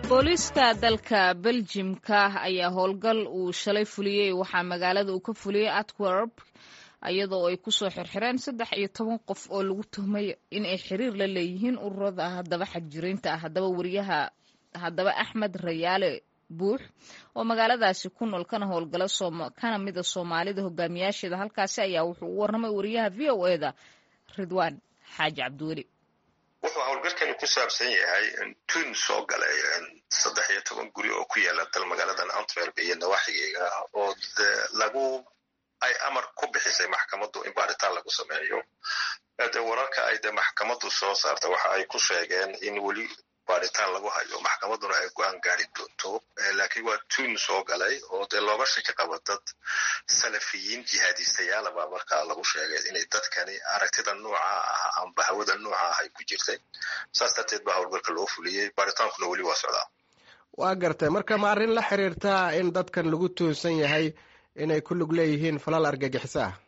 booliiska dalka beljimka ayaa howlgal uu shalay fuliyey waxaa magaalada uu ka fuliyey atwerp iyadoo ay kusoo xirxireen saddex iyo toban qof oo lagu tuhmay in ay xiriir la leeyihiin ururada haddaba xagjiriinta ah haddaba wariyaha haddaba axmed rayaale buux oo magaaladaasi ku nool kana howlgala kana mida soomaalida hogaamiyaasheeda halkaasi ayaa wuxuu u warramay wariyaha v o e da ridwaan xaaji cabdiweli wuxuu howlgalkani ku saabsan yahay tun soo galay saddex iyo toban guri oo ku yaala dal magaaladan antwerp iyo nawaaxigeega oo de lagu ay amar ku bixisay maxkamaddu in baaritaan lagu sameeyo de wararka ay de maxkamaddu soo saarta waxa ay ku sheegeen in weli baaritaan lagu hayo maxkamadduna ay go-aan gaari doonto laakiin waa tun soo galay oo dee looga shaki qaba dad salafiyiin jihaadistayaala baa markaa lagu sheegay inay dadkani aragtida nooca ah amba hawada nooca ah ay ku jirtay saas darteed baa howlgalka loo fuliyey baaritaankuna weli waa socdaa waa gartay marka ma arrin la xiriirtaa in dadkan lagu tuunsan yahay inay ku lug leeyihiin falal argagixiso ah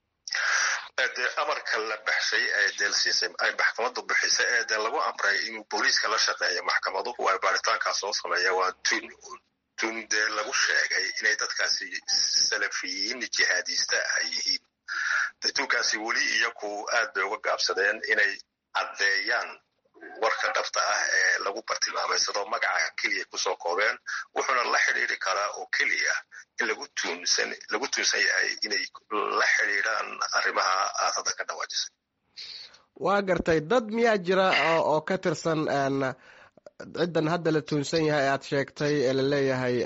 de amarka la baxshay ee dee lasiisay ay maxkamaddu bixisay ee dee lagu amray inuu booliiska la shaqeeyo maxkamaduhu ay baaritaankaas soo sameeya waa tun tun dee lagu sheegay inay dadkaasi salafiyiin jihaadiista ay yihiin de tunkaasi weli iyaku aad bay uga gaabsadeen inay caddeeyaan warka dhabta ah ee lagu bartilmaameysadoo magaca keliya kusoo koobeen wuxuuna la xidhiiri karaa oo keliya in lagu tuunsan lagu tuunsan yahay inay la xidhiidrhaan arrimaha aad hadda ka dhawaajisay waa gartay dad miyaa jira oo ka tirsan ciddan hadda la tuunsan yahay aad sheegtay ee laleeyahay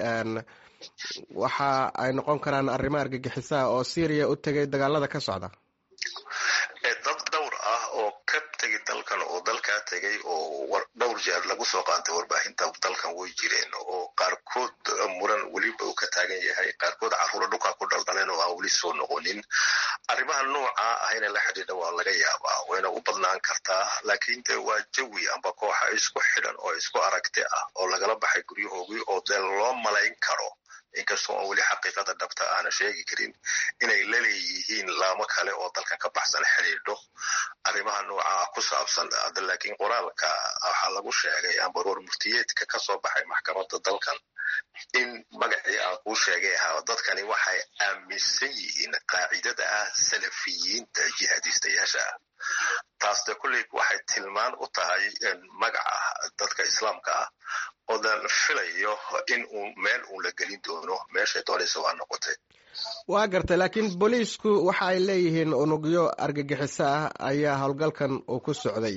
waxa ay noqon karaan arrimo argagixisaha oo syriya u tegay dagaalada ka socda dad dhowr ah oo ka tegi dalkan oo dalkaa tegay oo dhowr jeer lagu soo qaantay warbaahinta dalkan way jireen oo qaarkood muran weliba uu ka taagan yahay qaarkood carruura dhulkaa ku dhaldhaleen oo aan weli soo noqonin arrimaha nooca ah inay la xidhiidha waa laga yaabaa wayna u badnaan kartaa laakiin de waa jawi amba kooxa isku xidhan oo isku aragti ah oo lagala baxay guryahoogii oo dee loo malayn karo inkastoo aan weli xaqiiqada dhabta aana sheegi karin inay la leeyihiin laamo kale oo dalkan ka baxsan xidhiidho arrimaha noocaa ku saabsan laakiin qoraalka waxaa lagu sheegay amba roor murtiyeedka ka soo baxay maxkamadda dalkan in magacii aan kuu sheegay ahaa dadkani waxay aaminsan yihiin qaacidada ah salafiyiinta jihaadiistayaasha ah taas de kulley waxay tilmaan u tahay magaca dadka islaamka ah oo dan filayo in uu meel uun la gelin doono meeshay doonaysa waa noqotay waa gartay laakiin booliisku waxa ay leeyihiin unugyo argagixiso ah ayaa howlgalkan uu ku socday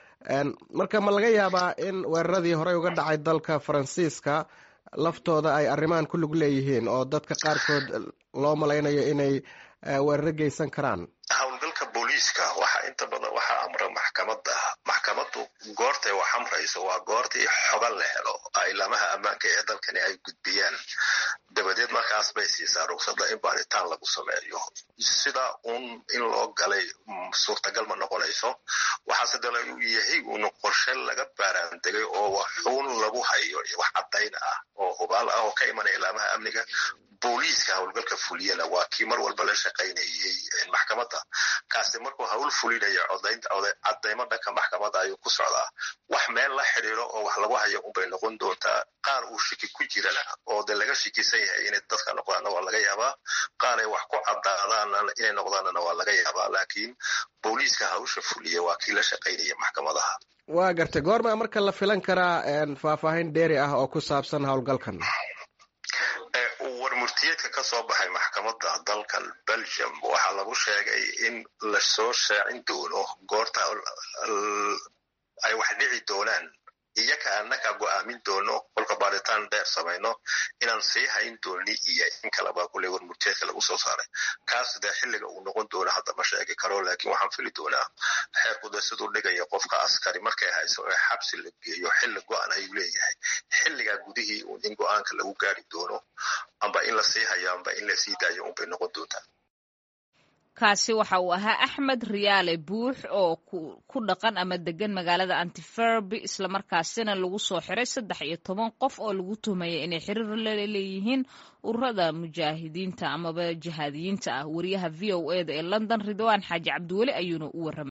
marka ma laga yaabaa in weeraradii horey uga dhacay dalka faransiiska laftooda ay arrimahan ku lug leeyihiin oo dadka qaarkood loo malaynayo inay weeraro geysan karaan howlgalka booliiska waxaa inta badan waxaa amra maxkamadda maxkamaddu goortay wax amrayso waa goortii xoga la helo ilaamaha ammaanka ee dalkani ay gudbiyaan dabadeed markaas bay siisaa rugsada in baaritaan lagu sameeyo sida uun in loo galay suurtagal ma noqonayso waxaase dala uu yahay uun qorshe laga baaraandegay oo waxuun lagu hayo wax caddayn ah oo hubaal ah oo ka imanaya ilaamaha amniga booliiska howlgalka fuliyana waa kii mar walba la shaqaynayay maxkamadda kaasi markuu hawl fulinaya cadaymo dhanka maxkamadda ayuu ku socdaa wax meel la xidhiiro oo wax lagu hayo unbay noqon doontaa qaar uu shiki ku jirana oo de laga shikisan yahay inay dadka noqdaanna waa laga yaabaa qaar ay wax ku caddaadaana inay noqdaanana waa laga yaabaa laakiin booliiska hawsha fuliya waa kii la shaqaynaya maxkamadaha waa gartay goormaa marka la filan karaa faahfaahin dheeri ah oo ku saabsan howlgalkan warmurtiyeedka ka soo baxay maxkamadda dalkan belgium waxaa lagu sheegay in lasoo shaacin doono goorta ay wax dhici doonaan iyaka annaka go'aamin doono kolka baaritaan dheer samayno inaan sii hayn dooni iyo in kaleba kulley warmurtiyeedka lagu soo saaray kaas dee xilliga uu noqon doono hadda ma sheegi karo laakiin waxaan fili doonaa xeerku de siduu dhigaya qofka askari markay hayso ee xabsi la geeyo xilli go-an ayuu leeyahay xilligaa gudihii uun in go-aanka lagu gaari doono amba in la sii hayo amba in la sii daayo unbay noqon doontaa kaasi waxa uu ahaa axmed riyaale buux oo ku dhaqan ama degan magaalada antiferby islamarkaasina lagu soo xiray saddex iyo toban qof oo lagu tuhmaya inay xiriir la leeyihiin ururada mujaahidiinta amaba jihaadiyiinta ah wariyaha v o e da ee london ridwaan xaaji cabdiweli ayuuna u warramay